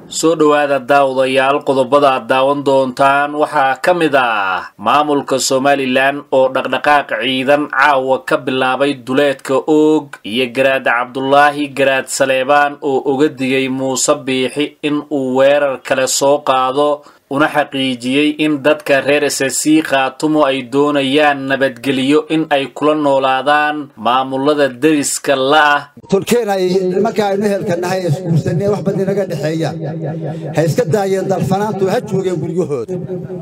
soo dhowaada daawadayaal qodobada aad daawan doontaan waxaa ka mid ah maamulka somalilan oo dhaqdhaqaaq ciidan caawa ka bilaabay duleedka oog iyo garaad cabdulaahi garaad saleebaan oo uga digay muuse biixi in uu weerar kale soo qaado una xaqiijiyey in dadka reer ssc khaatumo ay doonayaan nabadgelyo in ay kula noolaadaan maamulada deriska la'ah tolkeen ay marka aynu ehelkanahay isguursanee wax bad inaga dhexeeya ha iska daayeen dalfanaantu ha joogeen guryahooda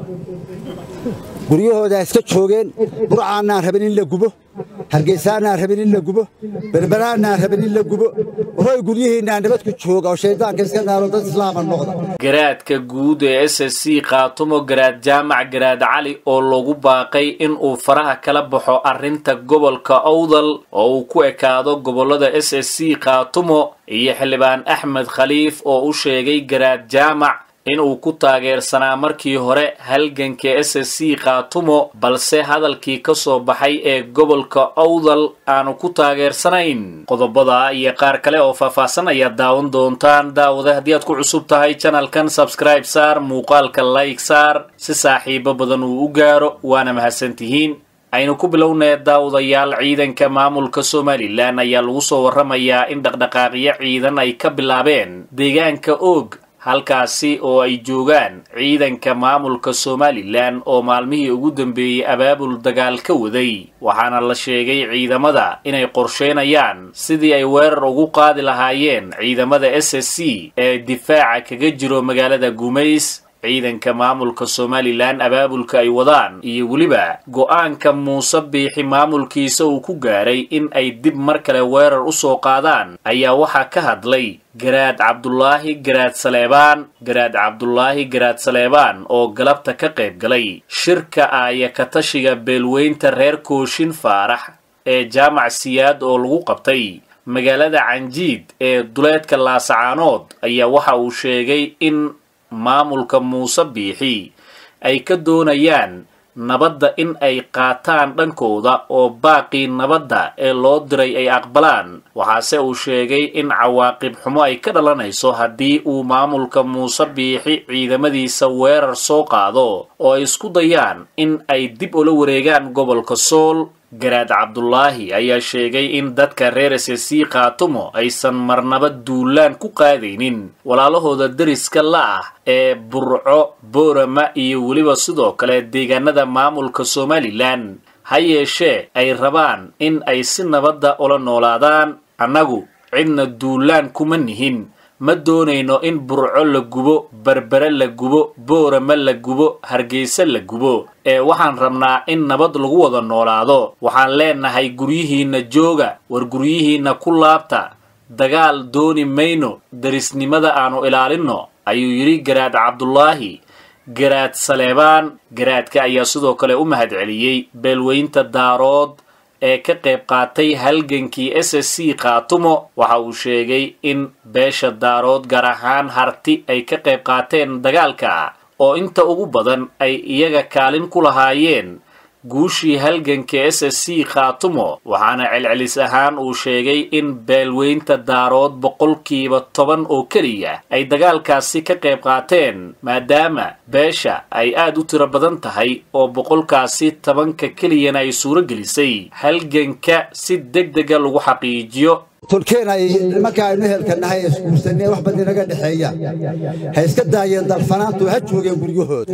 guryahooda ha iska joogeen burcaannaan rabin in la gubo hargaysaannaan rabin in la gubo berberaannaan rabin in la gubo roy guryihiinnaa nabad ku jooga oo shayddaanka iska naaro dad islaama noqda garaadka guud ee s s c khaatumo garaad jaamac garaad cali oo lagu baaqay in uu faraha kala baxo arrinta gobolka owdal oo uu ku ekaado gobollada s s c khaatumo iyo xildhibaan axmed khaliif oo u sheegay garaad jaamac inuu ku taageersanaa markii hore halganka s s c khaatumo balse hadalkii ka soo baxay ee gobolka owdal aanu ku taageersanayn qodobada iyo qaar kale oo faahfaahsan ayaad daawan doontaan daawada haddii aad ku cusub tahay janalkan sabscribe saar muuqaalka like saar si saaxiibo badan uu u gaaro waana mahadsantihiin aynu ku bilownee daawadayaal ciidanka maamulka somalilan ayaa lagu soo warramayaa in dhaqdhaqaaqyo ciidan ay ka bilaabeen deegaanka oog halkaasi oo ay joogaan ciidanka maamulka somalilan oo maalmihii ugu dambeeyey abaabul dagaal ka waday waxaana la sheegay ciidamada inay qorsheynayaan sidii ay weerar ugu qaadi lahaayeen ciidamada s s c ee difaaca kaga jiro magaalada gumays ciidanka maamulka somalilan abaabulka ay wadaan iyo weliba go-aanka muuse biixi maamulkiisa uu ku gaaray in ay dib mar kale weerar u soo qaadaan ayaa waxaa ka hadlay garaad cabdulaahi garaad saleebaan garaad cabdulaahi garaad saleebaan oo galabta ka qayb galay shirka aaya katashiga beelweynta reer kooshin faarax ee jaamac siyaad oo lagu qabtay magaalada canjiid ee duleedka laasacaanood ayaa waxa uu sheegay in maamulka muuse biixi ay ka doonayaan nabadda in ay qaataan dhankooda oo baaqii nabadda ee loo diray ay aqbalaan waxaase uu sheegay in cawaaqib xumo ay ka dhalanayso haddii uu maamulka muuse biixi ciidamadiisa weerar soo qaado oo ay isku dayaan in ay dib ula wareegaan gobolka sool garaad cabdulaahi ayaa sheegay in dadka reer s s c khaatumo aysan marnaba duulaan ku qaadaynin walaalahooda deriska la ah ee burco boorama iyo weliba sidoo kale deegaanada maamulka somalilan ha yeeshee ay rabaan in ay si nabadda ula noolaadaan annagu cidna duulaan kuma nihin ma doonayno in burco la gubo berbere la gubo boorama la gubo hargeysa la gubo ee waxaan rabnaa in nabad lagu wada noolaado waxaan leenahay guryihiinna jooga war guryihiinna ku laabta dagaal dooni mayno derisnimada aanu ilaalinno ayuu yidhi garaad cabdulaahi garaad saleebaan garaadka ayaa sidoo kale u mahadceliyey beelweynta daarood ee ka qayb qaatay halgankii s s c khaatumo waxa uu sheegay in beesha daarood gaar ahaan harti ay ka qayb qaateen dagaalka oo inta ugu badan ay iyaga kaalin ku lahaayeen guushii halganka s s c khaatumo waxaana celcelis ahaan uu sheegay in beelweynta daarood boqolkiiba toban oo keliya ay dagaalkaasi ka qayb qaateen maadaama beesha ay aad u tiro badan tahay oo boqolkaasi tobanka keliyana ay suuro gelisay halganka si deg dega lagu xaqiijiyo tolkeen ay marka aynu ehelkanahay isguursanee wax bad inaga dhexeeya ha iska daayeen dalfanaantu ha joogeen guryahooda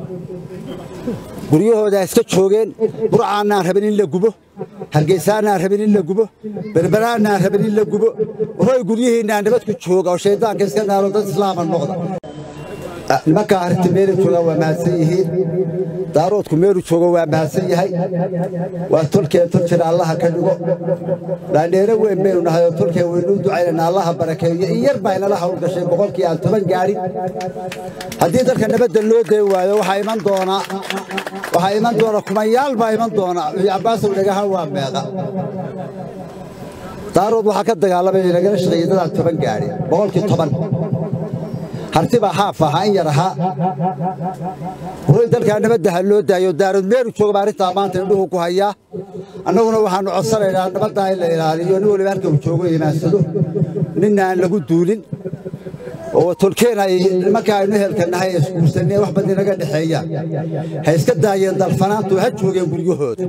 guryahooda ha iska joogeen burcaannaan rabin in la gubo hargaysaannaan rabin in la gubo berberaannaan rabin in la gubo roy guryihiinnaa nabad ku jooga oo shayddaanka iska naaro dad islaama noqda nimankaa arrinta meelu jooga waa mahadsan yihiin daaroodku meelu joogo waa mahadsan yahay waa tolkeen tol jira allaha ka dhigo dhaandheero weyn baynu nahay oo tolkeen waynuu ducaynana allaha barakeeyo in yar baa inala hawl gashay boqolkii aan toban gaadhin haddii dalka nabadda loo day waayo waxaa iman doonaa waxaa iman doona kumayaal baa iman doona cabaasow dhagahan waa meeqa daarood waxaa ka dagaalamaya nagala shaqeeyey dadaan toban gaadhin boqolkii toban harti baa xaaf ahaa in yar ahaa hoy dalkaa nabadda ha loo daayo daarood meelu joogaba arrintaa maanta indhuhu ku hayaa annaguna waxaannu codsanaynaa nabaddaa in la ilaaliyo nin waliba halka uu joogo imaansado ninna aan lagu duulin oo tolkeen ay nimanka aynu ehelkanahay isguursaneen wax bad inaga dhexeeyaan ha iska daayeen dalfanaantu ha joogeen guryahooda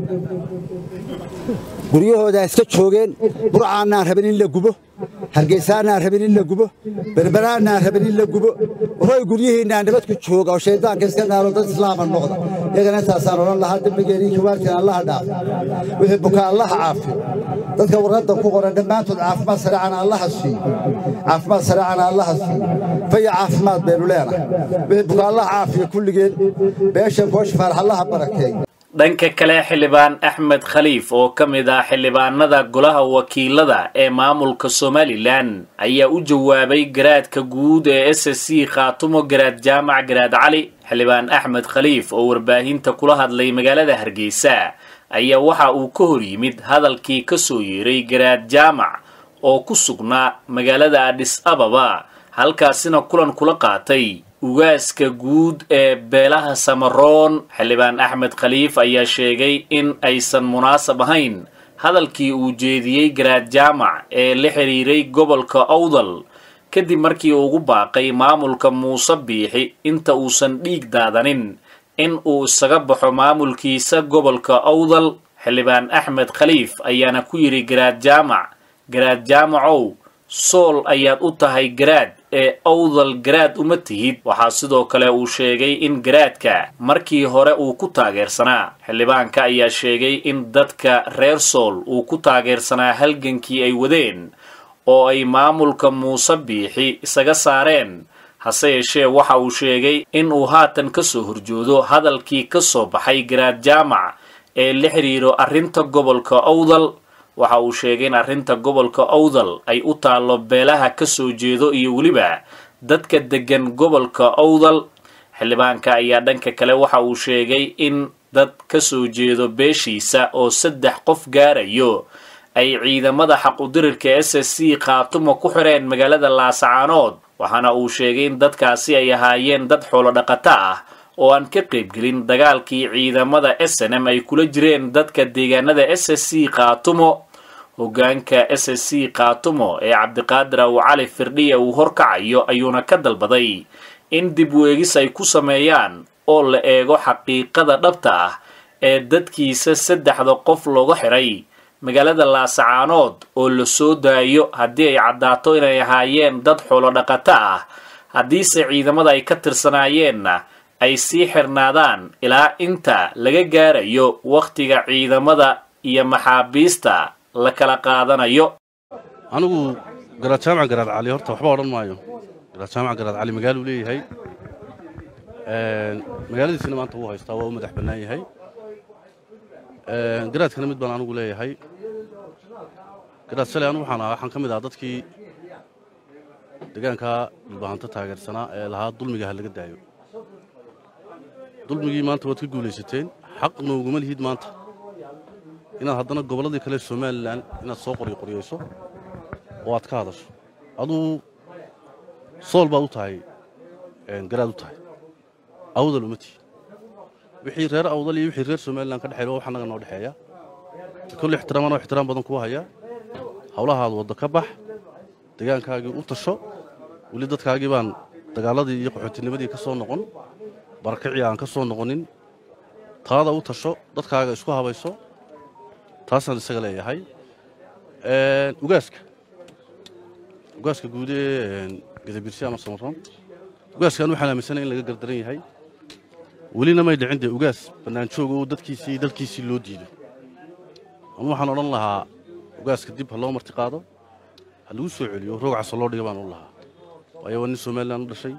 guryahooda ha iska joogeen burcaannaan rabin in la gubo hargeysaannaan rabin in la gubo berberaannaan rabin in la gubo hoy guryihiinnaa nabad ku jooga oo shayddaanka iska naalo dad islaama noqda iyagana intaasaan odhan lahaa dembigeenii kibaartiin allaha dhaaf wixii bukaa allaha caafiyo dadka warqadda ku qoran dhammaantood caafimaad sareecana allaha siiyo caafimaad sareecana allaha siiyo faya caafimaad baynu leenahay wixii bukaa allaha caafiyo kulligeen beesha kooshifaal allaha barakeeyo dhanka kale xildhibaan axmed khaliif oo ka mid ah xildhibaanada golaha wakiilada ee maamulka somalilan ayaa u jawaabay garaadka guud ee s s c khaatumo garaad jaamac garaad cali xildhibaan axmed khaliif oo warbaahinta kula hadlay magaalada hargeysa ayaa waxa uu ka hor yimid hadalkii ka soo yeeray garaad jaamac oo ku sugnaa magaalada adhis ababa halkaasina kulan kula qaatay ugaaska guud ee beelaha samaroon xildhibaan axmed khaliif ayaa sheegay in aysan munaasab ahayn hadalkii uu jeediyey garaad jaamac ee la xidhiiray gobolka owdal kadib markii uu ugu baaqay maamulka muuse biixi inta uusan dhiig daadanin in uu isaga baxo maamulkiisa gobolka owdal xildhibaan axmed khaliif ayaana ku yidhi garaad jaamac garaad jaamacow sool ayaad u tahay garaad ee owdal garaad uma tihid waxaa sidoo kale uu sheegay in garaadka markii hore uu ku taageersanaa xildhibaanka ayaa sheegay in dadka reer sool uu ku taageersanaa halgankii ay wadeen oo ay maamulka muuse biixi isaga saareen hase yeeshee waxa uu sheegay in uu haatan ka soo horjoodo hadalkii ka soo baxay garaad jaamac ee la xidhiiro arrinta gobolka owdal waxa uu sheegay in arrinta gobolka owdal ay u taallo beelaha ka soo jeedo iyo weliba dadka deggan gobolka owdal xildhibaanka ayaa dhanka kale waxa uu sheegay in dad ka soo jeedo beeshiisa oo saddex qof gaarayo ay ciidamada xaqudirirka s s c khaatumo ku xireen magaalada laasacaanood waxaana uu sheegay in dadkaasi ay ahaayeen dad xoolo dhaqato ah oo aan ka qaybgelin dagaalkii ciidamada s n m ay kula jireen dadka deegaanada s s c khaatumo hoggaanka s s c khaatumo ee cabdiqaadir aw cali firdhiya uu horkacayo ayuuna ka dalbaday in dib weegis ay ku sameeyaan oo la eego xaqiiqada dhabta ah ee dadkiisa saddexda qof looga xiray magaalada laasacaanood oo la soo daayo haddii ay caddaato inay ahaayeen dad xoolo dhaqato ah haddiise ciidamada ay ka tirsanaayeenna ay sii xirnaadaan ilaa inta laga gaarayo wakhtiga ciidamada iyo maxaabiista la kala qaadanayo anigu garaad jaamac garaad cali horta waxba odhan maayo garaad jaamac garaad cali magaaluu leeyahay magaaladiisina maanta wuu haystaa waa u madax bannaan yahay garaadkana mid baan anigu leeyahay garaad shalay anigu waxaan ahaa waxaan ka mid ahaa dadkii deegaankaa dhulbahanta taageersanaa ee lahaa dulmiga ha laga daayo dulmigii maanta waad ka guulaysateen xaqna uguma lihid maanta inaad haddana gobolladii kale somalilan inaad soo qoryoqoryayso oo aad ka hadasho aduu sool baad u tahay garaad u tahay awdal uma tihi wixii reer awdal iyo wixii reer somalilan ka dhexeeya wax annaga noo dhexeeya kolle ixtiraaman oo ixtiraam badan kuu haya hawlahaad wadda ka bax deegaankaagii u tasho weli dadkaagii baan dagaaladii iyo qaxootinimadii ka soo noqon barakicii aan ka soo noqonin taada u tasho dadkaaga isku habayso taasaan isaga leeyahay ugaaska ugaaska guud ee gadabirsi ama samaroon ugaaskaan waxaan aaminsanay in laga gardaran yahay welina may dhicin dee ugaas bannaanjooga oo dadkiisii dalkiisii loo diido ama waxaan odhan lahaa ugaaska dib ha loo marti qaado ha lagu soo celiyo roogcasa loo dhiga baan odhan lahaa waayo waa nin somalilan u dhashay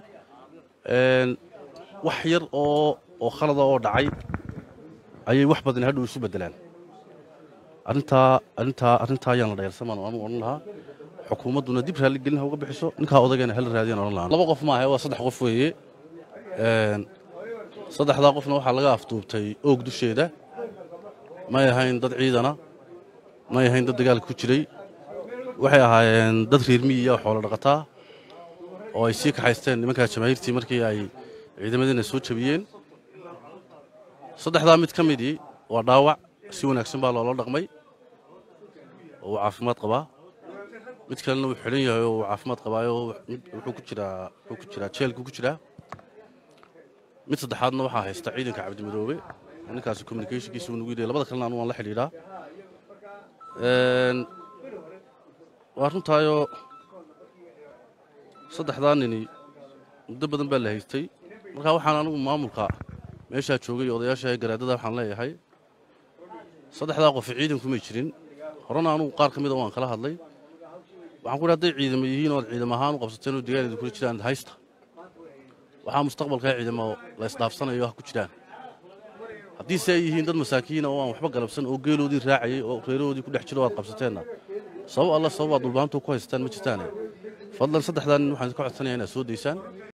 wax yar oo oo khalada oo dhacay ayay wax badan hadhow isu beddelaan arrintaa arrintaa arrintaa ayaan la dhayalsamaan anu odhan lahaa xukuumadduna dib raalligelin ha uga bixiso ninkaa odagayna hala raadiyaan odhan lahaa laba qof maahe waa saddex qof weeye saddexdaa qofna waxaa laga afduubtay oog dusheeda may ahayn dad ciidana may ahayn dad dagaalka ku jiray waxay ahaayeen dad reer miyiya oo xoolo dhaqataa oo ay sii kaxaysteen nimankaa jamaahiirtii markii ay ciidamadiina soo jabiyeen saddexdaa mid ka midii waa dhaawac si wanaagsan baa loola dhaqmay oo uu caafimaad qabaa mid kalena wuu xidhan yahay oo uu caafimaad qabaayo wuxuu ku jiraa wuxuu ku jiraa jeelku ku jiraa mid saddexaadna waxaa haysta ciidanka cabdimadoobe ninkaasi communicationkiisa uu nagu yidhi labada kalena anu waan la xidhiidhaa waa runtaayoo saddexdaa nini muddo badan baa la haystay markaa waxaan anigu maamulka meeshaa joogay odayaasha garaadada waxaan leeyahay saddexdaa qofi ciidankumay jirin horena anugu qaar ka mida waan kala hadlay waxaan ku idhi hadday ciidamo yihiin ood ciidamo ahaan u qabsateen oo deegaanada kula jiraan haysta waxaa mustaqbalkaa ciidamo la isdhaafsanayo ha ku jiraan haddiise ay yihiin dad masaakiina oo aan waxba galabsan oo geeloodii raacayay oo reerahoodii ku dhex jiro aad qabsateenna sabab alla sabab aad dhulbaantu ku haystaan ma jirtaane fadlan saddexdaa nin waxaan ka codsanaya inaad soo daysaan